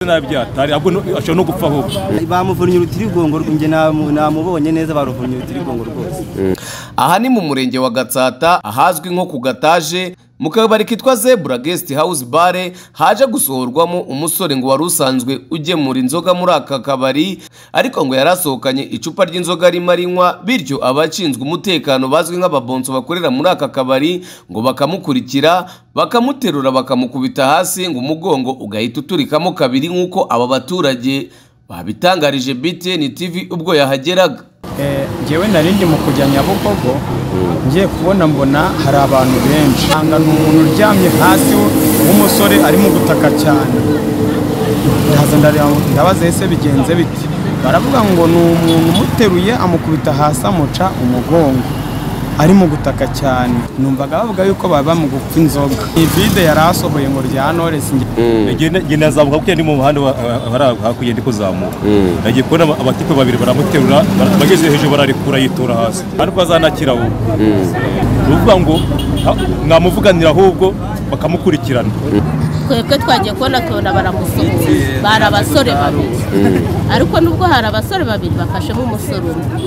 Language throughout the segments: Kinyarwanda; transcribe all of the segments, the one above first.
nabi atari ahubwo no- ashobora no gupfa ahubwo bamuvunnye urutirigongo njye namubonye neza baruvunnye urutirigongo rwose aha ni mu murenge wa gatsata ahazwi nko ku gataje mu kabari kitwa zebura gesiti hawuzi bare haje gusohorwamo umusore ngo wari usanzwe ugemura inzoga muri aka kabari ariko ngo yari asohokanye icupa ry'inzoga arimo arinywa bityo abashinzwe umutekano bazwi nk'ababonso bakorera muri aka kabari ngo bakamukurikira bakamuterura bakamukubita hasi ngo umugongo ugahita uturikamo kabiri nk'uko aba baturage babitangarije BTN TV ubwo yahageraga ngewe nari ndi mu kujya nyabugogo ngiye kubona mbona hari abantu benshi nsanga ni umuntu uryamye hasi w'umusore arimo gutaka cyane ndaza ndareba ndabaza ese bigenze bite baravuga ngo ni umuntu umuteruye amukubita hasi amuca umugongo arimo gutaka cyane numvaga bavuga yuko baba bamugupfa inzoga iyi vide yari asohoye ngo rya noresi Njye na- njye ndazamuka kuko ndi mu muhanda wa- wa- wari hakurya ndi kuzamuka nagiye kubona aba- abatipe babiri baramuterura bara- bageze hejuru bararekura yitura hasi ariko azanakira ubu ni ukuvuga ngo ha- mwamuvuganira ahubwo bakamukurikirana twebwe twagiye kubona tubona baramusuhuza bari abasore babiri ariko nubwo hari abasore babiri bafashemo umusore umwe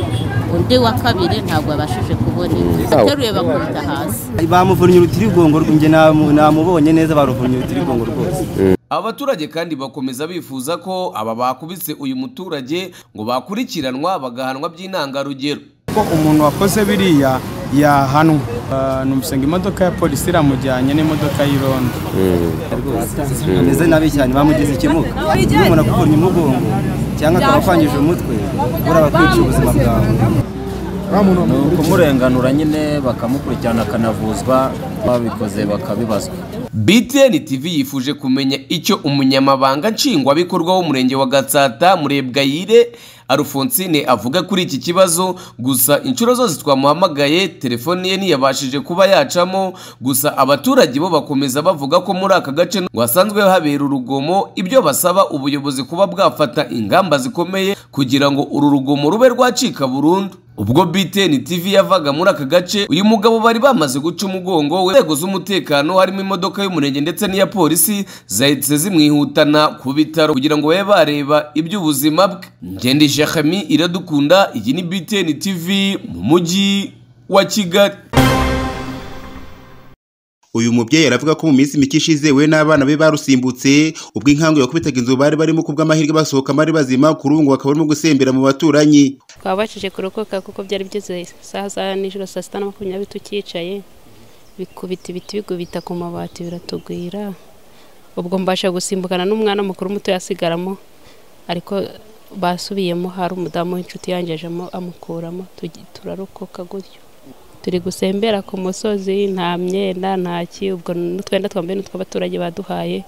undi wa kabiri ntabwo yabashije kubona ateruye bakubita hasi bamuvunnye urutirigongo njye namubonye neza baruvunnye urutirigongo rwose Abaturage kandi bakomeza bifuza ko aba bakubise uyu muturage ngo bakurikiranwa bagahanwa by'intangarugero. ko umuntu wakoze biriya yahanwa Ah, numusanga imodoka ya polisi iramujyanye n'imodoka y'irondo ameze nabi cyane bamugize ikimuga iyo umuntu akuvunnye umugongo cyangwa akaba akwangije umutwe buriya bakwica ubuzima bwawe ni ukumurenganura nyine bakamukurikirana akanavuzwa babikoze bakabibazwa BTN TV yifuje kumenya icyo umunyamabanga nshingwabikorwa w'umurenge wa Gatsata Murebwayire Alphonsine avuga kuri iki kibazo gusa inshuro zose twamuhamagaye telefoni ye ntiyabashije kuba yacamo gusa abaturage bo bakomeza bavuga ko muri aka gace ngo hasanzwe habera urugomo ibyo basaba ubuyobozi kuba bwafata ingamba zikomeye kugira ngo uru rugomo rube rwacika burundu ubwo BTN TV yavaga muri aka gace uyu mugabo bari bamaze guca umugongo we inzego z'umutekano harimo imodoka y'umurenge ndetse n'iya polisi zahise zimwihutana ku bitaro kugira ngo babe bareba iby'ubuzima bwe Ngendi Jeremy iradukunda iyi ni BTN TV mu mujyi wa Kigali uyu mubyeyi aravuga ko mu minsi mike ishize we n'abana be barusimbutse ubwo inkangu yakubitaga inzu bari barimo kubw'amahirwe basohoka bari bazima kuri ubu ngo bakaba barimo gusembera mu baturanyi twaba bakije kurokoka kuko byari bigeze isaha za nijoro saa sita na makumyabiri tukicaye bikubita ibiti bigubita ku mabati biratugwira ubwo mbasha gusimbukana n'umwana mukuru muto yasigaramo ariko basubiyemo hari umudamu w'inshuti yanjye aje amu- amukuramo tugi- turarokoka gutyo turi gusembera ku musozi nta myenda nta ki ubwo n'utwenda twambaye n'utw'abaturage baduhaye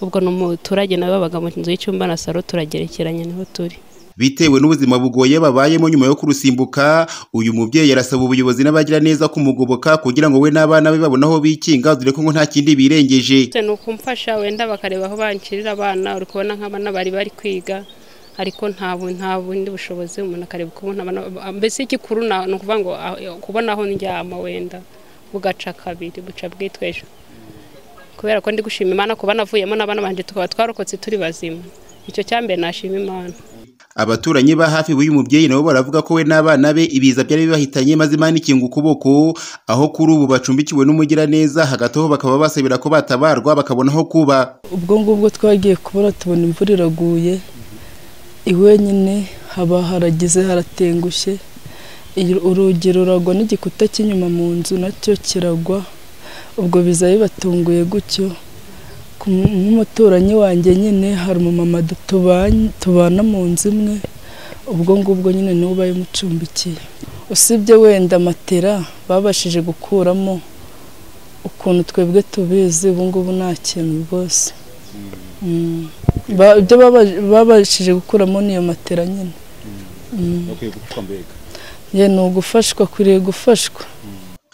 ubwo ni umuturage nawe wabaga mu nzu y'icyumba na saro turagerekeranye niho turi bitewe n'ubuzima bugoye babayemo nyuma yo kurusimbuka uyu mubyeyi arasaba ubuyobozi n'abagira neza kumugoboka kugira ngo we n'abana be babone aho bikinga dore ko ngo nta kindi birengeje Se ni ukumfasha wenda bakareba aho bancirira abana uri kubona nk'abana bari bari kwiga ariko nta bu- nta bundi bushobozi umuntu akareba uko ubona abana mbese igikuru na- ni ukuvuga ngo ah, kubona aho ndyama wenda bugaca kabiri buca bwitwejo kubera ko ndi gushima imana kuba navuyemo n'abana banje tukaba twarokotse turi bazima icyo cyambere nashima imana abaturanyi ba hafi b'uyu mubyeyi nabo baravuga ko we n'abana be ibiza byari bibahitanye maze imana ikinga ukuboko aho kuri ubu bacumbikiwe n'umugiraneza hagati aho bakaba basabira ko batabarwa bakabona aho kuba ubwo ngubwo twagiye kubura tubona imvura iraguye iwenyine haba haragize haratengushye Iyo- urugi ruragwa n'igikuta cy'inyuma mu nzu nacyo kiragwa ubwo biza bibatunguye gutyo Ku- nk'umuturanyi wanjye nyine hari umumama du- tubanye- tubana mu nzu imwe ubwo ngubwo nyine niwe ubaye umucumbikiye usibye wenda matera babashije gukuramo ukuntu twebwe tubizi ubu ngubu nta kintu rwose Mm. Ba- ibyo baba- babashije gukuramo niyo matera nyine ye ni ugufashwa kuriye gufashwa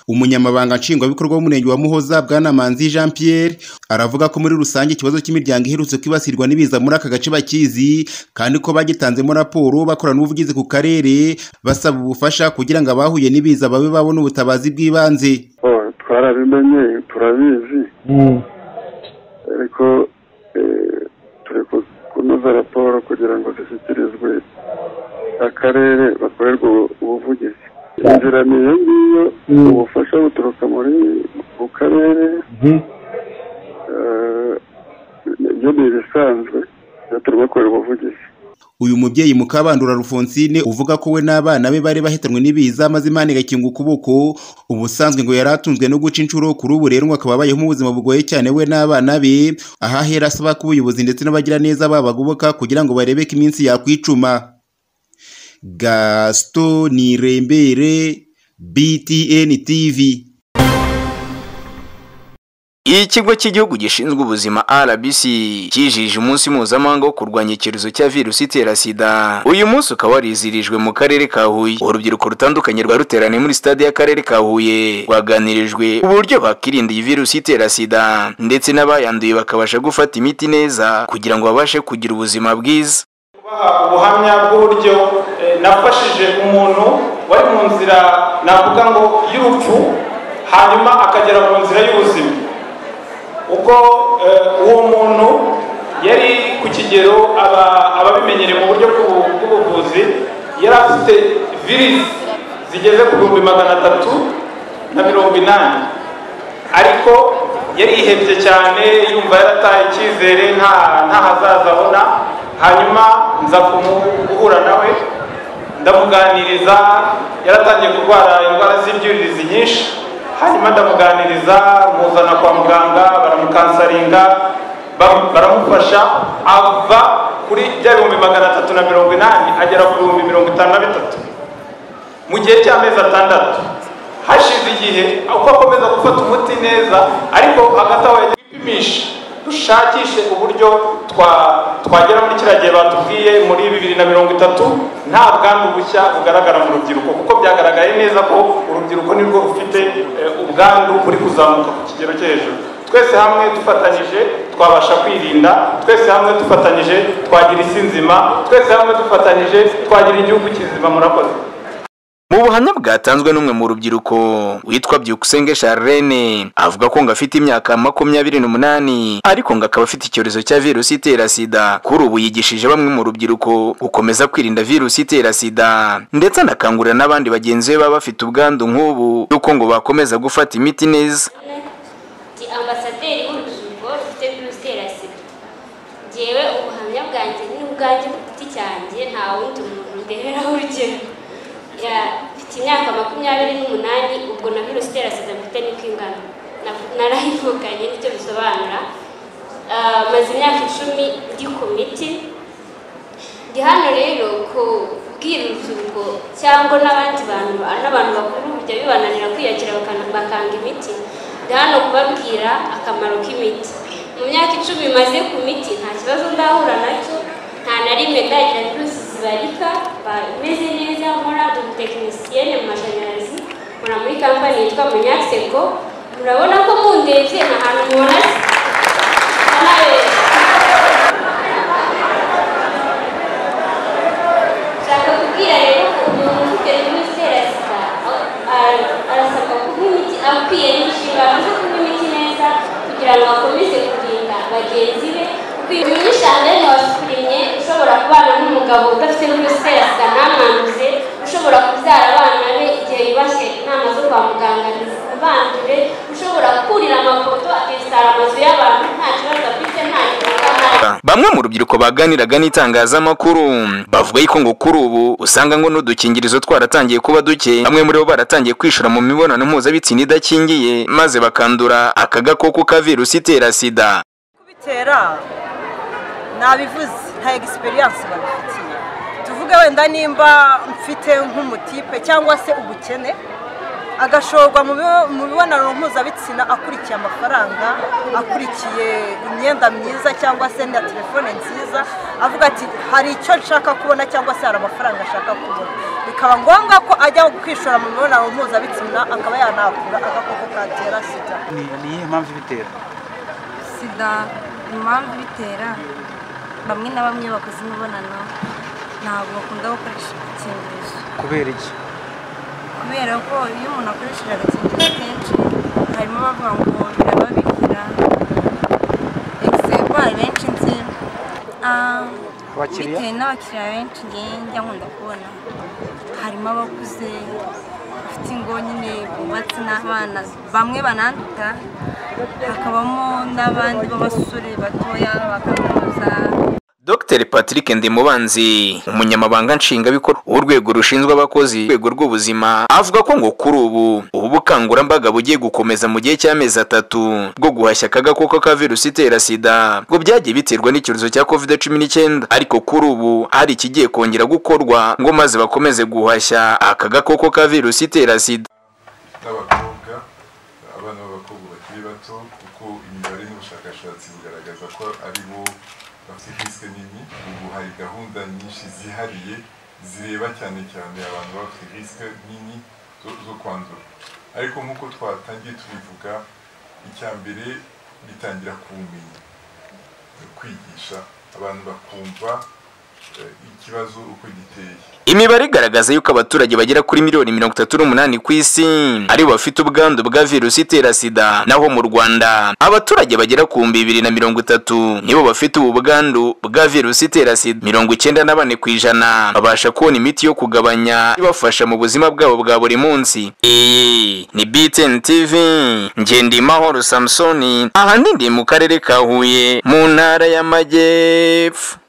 umunyamabanga nshingwabikorwa w'umurenge wa muhoza bwana manzi jean pierre aravuga ko muri rusange ikibazo cy'imiryango iherutse kwibasirwa n'ibiza muri aka gace bakizi kandi ko bagitanzemo raporo bakorana n'ubuvugizi ku karere basaba ubufasha kugira ngo abahuye n'ibiza babe babona ubutabazi bw'ibanze Oh, twarabimenye turabizi ariko eh, turi ku- gutuza raporo kugira ngo zishyikirizwe akarere bakorerwe ubuvugizi inzira ni iyo ngiyo ubufasha buturuka muri mu karere eh, ibyo ni ibisanzwe iyo turi gukora ubuvugizi uyu mubyeyi mukabandura Alphonsine uvuga ko we n'abana be bari bahetanwe n'ibiza maze imana igakinga ukuboko ubusanzwe ngo yari atunzwe no guca inshuro kuri ubu rero ngo akaba abayeho mu buzima bugoye cyane we n'abana be ahahera asaba ko ubuyobozi ndetse n'abagiraneza babagoboka kugira ngo barebe ko iminsi yakwicuma gaston nirembere btn tv ikigo cy'igihugu gishinzwe ubuzima rbc cyijije umunsi mpuzamahanga wo kurwanya icyorezo cya virusi itera sida uyu munsi ukaba warizirijwe mu karere ka huye urubyiruko rutandukanye rwaruteraniye muri stade y'akarere ka huye rwaganirijwe uburyo bakirinda iyi virusi itera sida ndetse n'abayanduye bakabasha gufata imiti neza kugira ngo babashe kugira ubuzima bwiza kubaha ubuhamya bw'uburyo eh, nafashije umuntu wari mu nzira navuga ngo y'urupfu hanyuma akagera mu nzira y'ubuzima ubwo eh, uwo muntu yari ku kigero aba- ababimenyereye mu buryo bw'ubu- bw'ubuvuzi yari afite virisi zigeze ku bihumbi magana atatu na mirongo inani ariko yarihebye cyane yumva yarataye icyizere nta nta hazaza abona hanyuma nza kumuhura nawe ndamuganiriza yaratangiye kurwara indwara z'ibyuririzi nyinshi hanyuma ndamuganiriza muzana kwa muganga baramukansaringa ba- baramufasha ava kuri bya bihumbi magana atatu na mirongo inani agera ku bihumbi mirongo itanu na bitatu mu gihe cy'amezi atandatu hashize igihe uko akomeza gufata umuti neza ariko hagati aho yagiye kwipimisha dushakishe uburyo twa- twagera muri kiriya gihe batubwiye muri bibiri na mirongo itatu nta bwandu bushya bugaragara mu rubyiruko kuko byagaragaye neza ko urubyiruko nirwo rufite eh, ubwandu buri kuzamuka ku kigero cyo hejuru twese hamwe dufatanyije twabasha kwirinda twese hamwe dufatanyije twagira isi nzima twese hamwe dufatanyije twagira igihugu kizima murakoze mu buhamya bwatanzwe n'umwe mu rubyiruko witwa byukusenge charlene avuga ko ngo afite imyaka makumyabiri n'umunani ariko ngo akaba afite icyorezo cya virusi itera sida kuri ubu yigishije bamwe mu rubyiruko gukomeza kwirinda virusi itera sida ndetse anakangurira n'abandi bagenzi be baba bafite ubwandu nk'ubu y'uko ngo bakomeza gufata imiti neza ndi ambasaderi w'urubyiruko rufite virusi itera sida ngewe ubuhamya bwanjye ni ubwanjye ku giti cyanjye nta wundi muntu ndereraho urugero Ya- mfite imyaka makumyabiri n'umunani ubwo na virusi itera sida mfite ni kwingana Na- narayivukanye nicyo bisobanura Ah, maze imyaka icumi ndi ku miti ndi hano rero kubwira urubyiruko cyangwa n'abandi bantu n'abantu bakuru bijya bibananira kwiyakira bakana- bakanga imiti ndi hano kubabwira akamaro k'imiti mu myaka icumi maze ku miti nta kibazo ndahura nacyo nta na rimwe ndagira virusi zibarika mba imeze neza nkora ubutekinisiyene mu mashanyarazi nkora muri kampani yitwa munyasego murabona ko mundebye nta hantu mubona nshaka kubwira rero ko umuntu ufite virusi itera sida a- arasabwa kunywa imiti akwiye n'inshingano zo kunywa imiti neza kugira ngo akomeze kurinda bagenzi be uyu shandeni washukurimye ushobora kubana n'umugabo udafite virusi itera sida ntamwanduze ushobora kubyara abana be igihe yubashye inama zo kwa muganga ntizibandure ushobora kurira amafoto akesitara amazu y'abantu nta kibazo afite nta kibazo ahari bamwe mu rubyiruko baganiraga n'itangazamakuru bavuga yuko ngo kuri ubu usanga ngo n'udukingirizo twaratangiye kuba duke bamwe muri bo baratangiye kwishora mu mibonano mpuzabitsina idakingiye maze bakandura aka gakoko ka virusi itera sida bitera nabivuze nta egisperiyanse babifitiye tuvuge wenda nimba mfite nk'umutipe cyangwa se ubukene agashorwa mu bibo- mu mibonano mpuzabitsina akurikiye amafaranga akurikiye imyenda myiza cyangwa se na telefone nziza avuga ati hari icyo nshaka kubona cyangwa se hari amafaranga ashaka kubona bikaba ngombwa ko ajya kwishora mu mibonano mpuzabitsina akaba yanahakura agakoko katera sida ni iyihe mpamvu ibitera sida impamvu ibitera bamwe na bamwe bakoze imibonano ntabwo bakunda gukoresha agakingirizo kubera iki kubera ko iyo umuntu akoresheje agakingirizo kenshi harimo abavuga ngo birababikira egisebo hari benshi nzi Ah, Abakiriya? bitewe n'abakiriya benshi ngewe njya nkunda kubona harimo abakuze bafite ingo nyine bubatse n'abana bamwe bananduka hakabamo n'abandi b'abasore batoya bakaminuza Dr Patrick Ndimubanzi umunyamabanga nshingabikorwa w'urwego rushinzwe abakozi rwego rw'ubuzima avuga ko ngo kuri ubu ubu bukangurambaga bugiye gukomeza mu gihe cy'amezi atatu bwo guhashya aka gakoko ka virusi itera sida ngo byagiye biterwa n'icyorezo cya covid cumi n'icyenda ariko kuri ubu hari ikigiye kongera gukorwa ngo maze bakomeze guhashya aka gakoko ka virusi itera sida n'abakobwa abana b'abakobwa bakiri bato kuko imibare n'ubushakashatsi bugaragaza ko ari bo bafite risike nini ubu hari gahunda nyinshi zihariye zireba cyane cyane abantu baba bafite risike nini zo- zo kwandura ariko nk'uko twatangiye tubivuga icya mbere bitangira ku bumenyi kwigisha abantu bakumva eh, ikibazo uko giteye Imibare igaragaza yuko abaturage bagera kuri miliyoni mirongo itatu n'umunani ku isi ari bo bafite ubwandu bwa virusi itera sida naho mu Rwanda abaturage bagera ku bihumbi bibiri na mirongo itatu nibo bafite ubu bwandu bwa virusi itera sida mirongo icyenda na bane ku ijana babasha kubona imiti yo kugabanya ibafasha mu buzima bwabo bwa buri munsi iyi ni BTN TV Ngendimahoro Samsoni aha ndi mu karere ka Huye mu ntara y'Amajyepfo